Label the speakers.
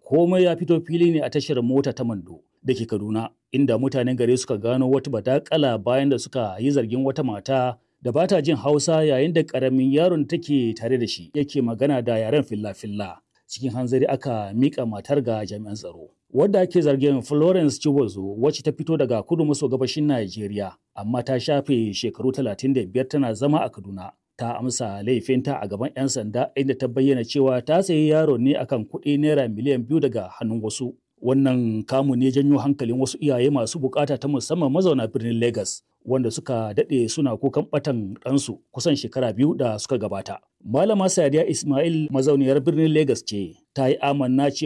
Speaker 1: komai ya fito fili ne a tashar mota ta Mando da ke Kaduna inda mutanen gari suka gano wata badakala bayan da suka yi zargin wata mata da ba ta jin Hausa yayin da ƙaramin yaron take tare da shi yake magana da yaren filla-filla. Cikin hanzari aka mika matar ga jami'an tsaro. Wadda ake zargin Florence Chibozo wacce ta fito daga kudu maso gabashin Najeriya amma ta shafe shekaru 35 tana zama a Kaduna. Ta amsa laifinta a gaban 'yan sanda inda ta bayyana cewa ta sayi yaro ne akan kuɗi naira miliyan biyu daga hannun wasu. Wannan kamu ne janyo hankalin wasu iyaye masu bukata ta musamman mazauna birnin Legas wanda suka daɗe suna kukan ɓatan ɗansu kusan shekara biyu da suka gabata. Malama Sadiya Ismail mazauniyar birnin Legas ce ta yi amanna cewa